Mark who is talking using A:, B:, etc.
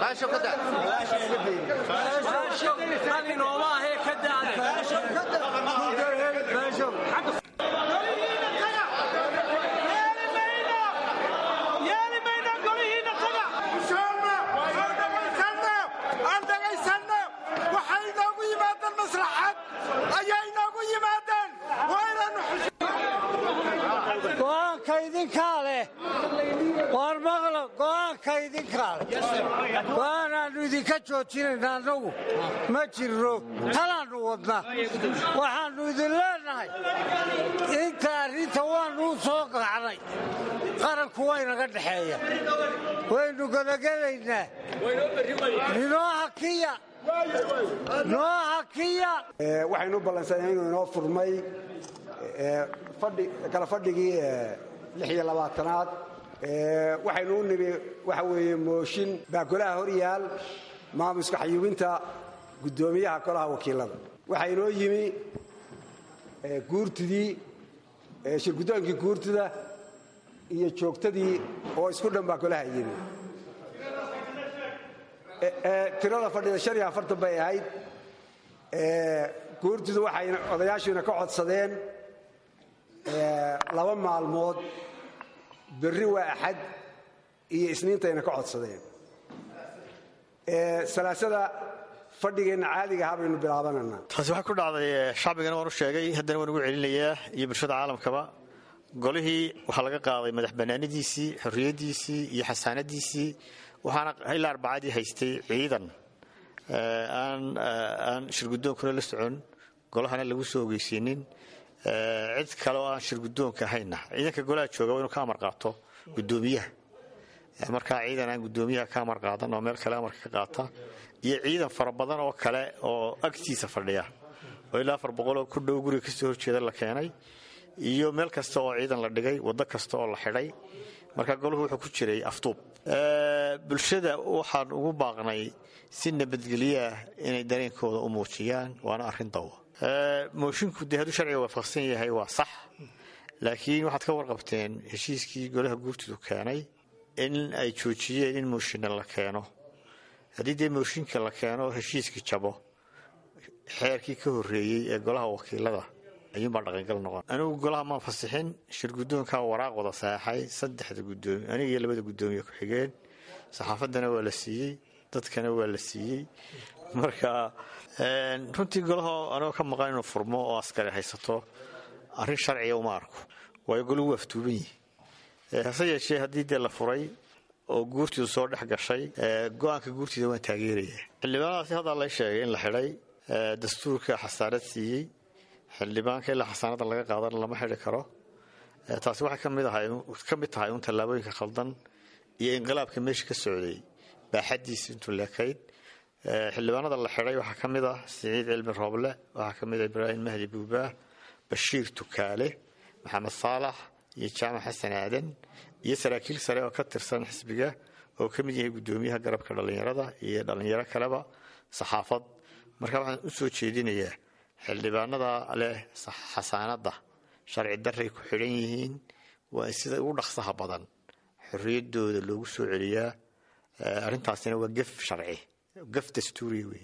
A: go-aanka idinkaa leh waar maqla go-aanka idinkaa leh go-aanaannu idinka joojinayna annagu ma jirno talaannu wadna waxaannu idin leenahay inta arrinta waannuu soo gacnay qaranku waynaga dhexeeya waynu gadagelaynaa inoo hakiya noo hakiya
B: waxaynu u ballansanay inuu inoo furmay kala fadhigii lix iyo labaatanaad waxaynu u nimi waxa weeye mooshin baa golaha hor yaal maamuska xayuubinta guddoomiyaha golaha wakiilada waxaa inoo yimi guurtidii shirguddoonkii guurtida iyo joogtadii oo isku dhan baa golaha yimi tirada fadhida shan iyo afartan bay ahayd guurtidu waxay odayaashuina ka codsadeen laba maalmood berri waa axad iyo isniintayna ka codsadeen salaasada fadhigeenna caadiga ahaa baynu bilaabananaa
C: taasi waxaa ku dhacday shacbigana waan u sheegay haddana waan ugu celinayaa iyo bulshada caalamkaba golihii waxaa laga qaaday madax bannaanidiisii xorriyaddiisii iyo xasaanadiisii waxaana ilaa arbacadii haystay ciidan aan shirgudoonkuna la socon golahana lagu soo ogeysiinin cid kale oo aan shirgudoonka ahayna ciidanka golaha jooga waa inuu ka amar qaato gudoomiyaha markaa ciidan aan gudoomiyaha ka amar qaadan oo meel kale amarka ka qaata iyo ciidan fara badan oo kale oo agtiisa fadhiya oo ilaa afar boqoloo ku dhow guriga kasoo horjeeda la keenay iyo meel kasta oo ciidan la dhigay waddo kasta oo la xidhay marka golahu wuxuu ku jiray aftuub bulshada waxaan ugu baaqnay si nabadgelyaah inay dareenkooda u muujiyaan waana arrin dawa moshinku dee hadduu sharciga waafaqsan yahay waa sax laakiin waxaad ka warqabteen heshiiskii golaha guurtidu keenay in ay joojiyeen in mooshinna la keeno haddii dee mooshinka la keeno heshiiskii jabo xeerkii ka horreeyey ee golaha wakiilada ayuunbaa dhaqangal noqon anigu golaha maan fasixin shirgudoonkaa waraaq wada saxaxay saddexda gudoomiye aniga iyo labada guddoomiye ku-xigeen saxaafaddana waa la siiyey dadkana waa la siiyey marka runtii golaha anigoo ka maqan inuu furmo oo askari haysato arrin sharciga uma arko waayo golahu waa aftuuban yihi hase yeeshee haddii dee la furay oo guurtiidu soo dhex gashay go-aanka guurtiida waan taageeraya xildhibaanadaasi haddaa lay sheegay in la xidhay dastuurka xasaarad siiyey xildhibaanka ilaa xasaanada laga qaadana lama xidhi karo taasi waxay ka mid tahay un tallaabooyinka khaldan iyo inqilaabka meesha ka socday baaxadiisa intuu leekayd xildhibaanada la xidhay waxaa ka mid ah siciid cilmi rooble waxaa ka mid ah ibraahim mahdi buubaah bashiir tukaale maxamed saalax iyo jaamac xasan aadan iyo saraakiil sare oo ka tirsan xisbiga oo ka mid yahay guddoomiyaha garabka dhallinyarada iyo dhallinyaro kaleba saxaafad marka waxaan u soo jeedinayaa xildhibaanada leh xasaanadda sharci darray ku xidhan yihiin waa in sida ugu dhaqsaha badan xorriyaddooda loogu soo celiyaa arrintaasina waa gef sharci gef dastuuriya wey